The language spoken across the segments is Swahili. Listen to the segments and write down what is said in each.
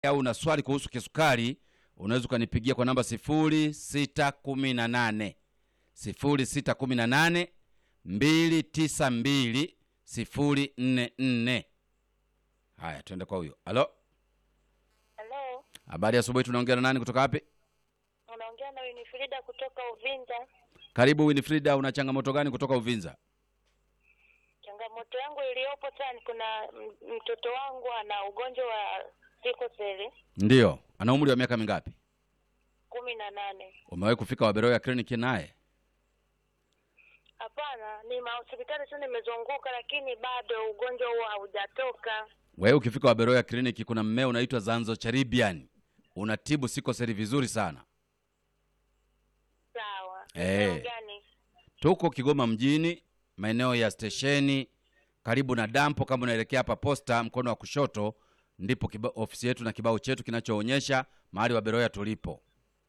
au una swali kuhusu kisukari unaweza ukanipigia kwa namba 0618 0618 292 044. Haya, tuende kwa huyo. Halo, Halo, habari ya asubuhi. Tunaongea na nani kutoka wapi? unaongea na Winifrida kutoka Uvinza. Karibu Winifrida, una changamoto gani kutoka Uvinza? Changamoto yangu iliyopo sasa ni kuna m- mtoto wangu ana ugonjwa wa sikoseli Ndiyo, ana umri wa miaka mingapi? kumi na nane. Umewahi kufika Waberoya kliniki naye? Hapana, ni mahospitali tu nimezunguka, lakini bado ugonjwa huo haujatoka. Wewe ukifika Waberoya kliniki, kuna mmea unaitwa Zanzo Charibian, unatibu sikoseli vizuri sana. Sawa. Eh. Eneo gani? Tuko Kigoma mjini, maeneo ya stesheni, karibu na dampo. Kama unaelekea hapa posta, mkono wa kushoto, ndipo kiba, ofisi yetu na kibao chetu kinachoonyesha mahali Waberoya tulipo.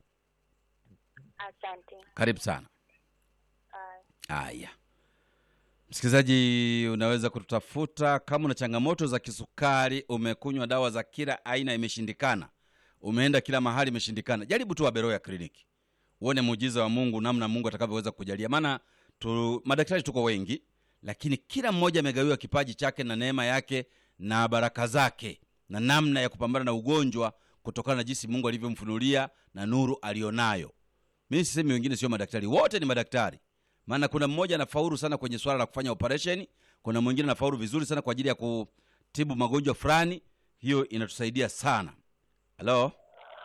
Asante. Karibu sana. Haya. Haya, msikilizaji, unaweza kututafuta kama una changamoto za kisukari, umekunywa dawa za kila aina imeshindikana, umeenda kila mahali imeshindikana, jaribu tu Waberoya kliniki uone muujiza wa Mungu, namna Mungu atakavyoweza kukujalia. Maana tu, madaktari tuko wengi, lakini kila mmoja amegawiwa kipaji chake na neema yake na baraka zake na namna ya kupambana na ugonjwa kutokana na jinsi Mungu alivyomfunulia na nuru alionayo. Mimi sisemi wengine sio madaktari, wote ni madaktari. Maana kuna mmoja anafaulu sana kwenye swala la kufanya operation, kuna mwingine anafaulu vizuri sana kwa ajili ya kutibu magonjwa fulani. Hiyo inatusaidia sana. Halo,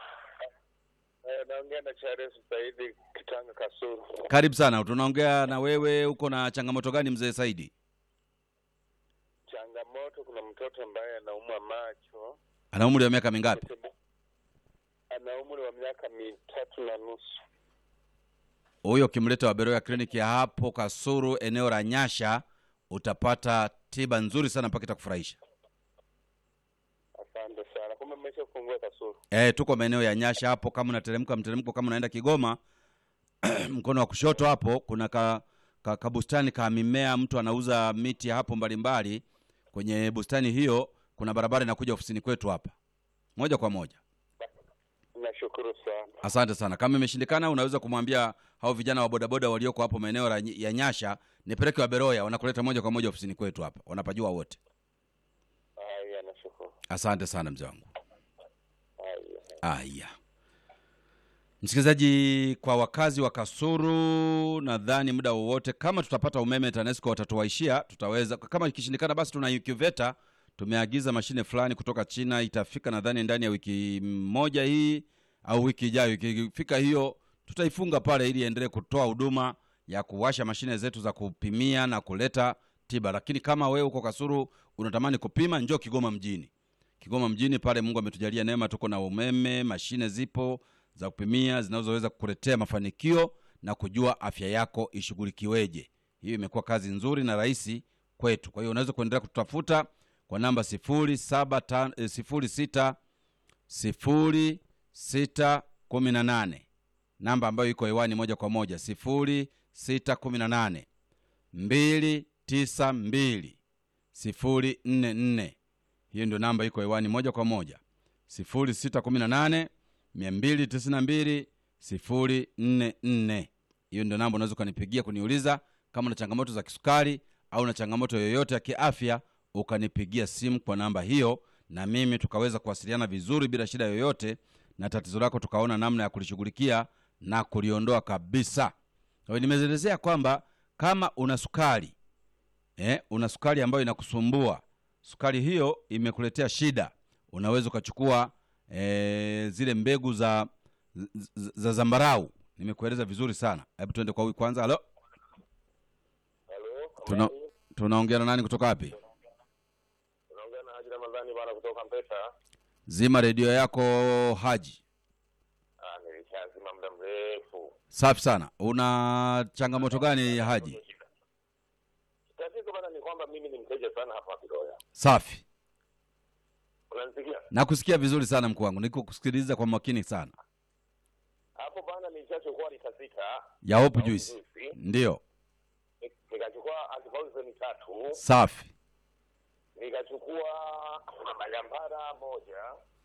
Eh, naongea na Charles Saidi Kitanga Kasuru. karibu sana. Tunaongea na wewe, uko na changamoto gani mzee Saidi? Changamoto, kuna mtoto ambaye anaumwa macho, Ana umri wa miaka mingapi? ana umri wa miaka mitatu na nusu. Huyo ukimleta Waberoya kliniki ya hapo Kasuru, eneo la Nyasha, utapata tiba nzuri sana mpaka itakufurahisha. Asante sana. Kumbe mmeshafungua Kasuru. E, tuko maeneo ya Nyasha hapo. Kama unateremka mteremko, kama unaenda Kigoma mkono wa kushoto hapo kuna ka, ka, ka bustani ka mimea, mtu anauza miti hapo mbalimbali. Kwenye bustani hiyo kuna barabara inakuja ofisini kwetu hapa moja kwa moja. Nashukuru sana. Asante sana. Kama imeshindikana, unaweza kumwambia hao vijana wa bodaboda walioko hapo maeneo la- ya Nyasha nipeleke Waberoya, wanakuleta moja kwa moja ofisini kwetu hapa, wanapajua wote. Haya, nashukuru. Asante sana mzee wangu. Haya. Aya, msikilizaji, kwa wakazi wa Kasuru, nadhani muda wowote kama tutapata umeme TANESCO watatuwaishia, tutaweza. Kama ikishindikana, basi tuna incubator, tumeagiza mashine fulani kutoka China, itafika nadhani ndani ya wiki moja hii au wiki ijayo. Ikifika hiyo, tutaifunga pale ili iendelee kutoa huduma ya kuwasha mashine zetu za kupimia na kuleta tiba. Lakini kama wewe uko Kasuru unatamani kupima, njoo Kigoma mjini. Kigoma mjini pale, Mungu ametujalia neema, tuko na umeme, mashine zipo za kupimia zinazoweza kukuletea mafanikio na kujua afya yako ishughulikiweje. Hiyo imekuwa kazi nzuri na rahisi kwetu. Kwa hiyo unaweza kuendelea kututafuta kwa namba sifuri saba tan- eh, sifuri sita sifuri sita kumi na nane namba ambayo iko hewani moja kwa moja sifuri sita kumi na nane mbili tisa mbili sifuri nne nne hiyo ndio namba iko hewani moja kwa moja sifuri sita kumi na nane mia mbili tisini na mbili sifuri nne nne hiyo ndio namba unaweza ukanipigia kuniuliza kama una changamoto za kisukari au na changamoto yoyote ya kiafya ukanipigia simu kwa namba hiyo na mimi tukaweza kuwasiliana vizuri bila shida yoyote na tatizo lako tukaona namna ya kulishughulikia na kuliondoa kabisa kwa hiyo nimeelezea kwamba kama una sukari eh, una sukari ambayo inakusumbua sukari hiyo imekuletea shida unaweza ukachukua eh, zile mbegu za, za, za zambarau nimekueleza vizuri sana hebu tuende kwa huyu kwanza halo Halo. Tuna, tunaongea na nani kutoka wapi Unaongea na Haji Ramadhani bwana kutoka Mpesa. zima redio yako haji Ah, nilishazima muda mrefu. safi sana una changamoto gani haji Tatizo bwana ni kwamba mimi ni mteja sana hapa Kidoya. safi Unanisikia? nakusikia vizuri sana mkuu wangu niko kusikiliza kwa makini sana Hapo bwana nilishachukua lita sita. ya hope au juice juisi. ndiyo Nikachukua antipoison tatu. safi nikachukua magambara moja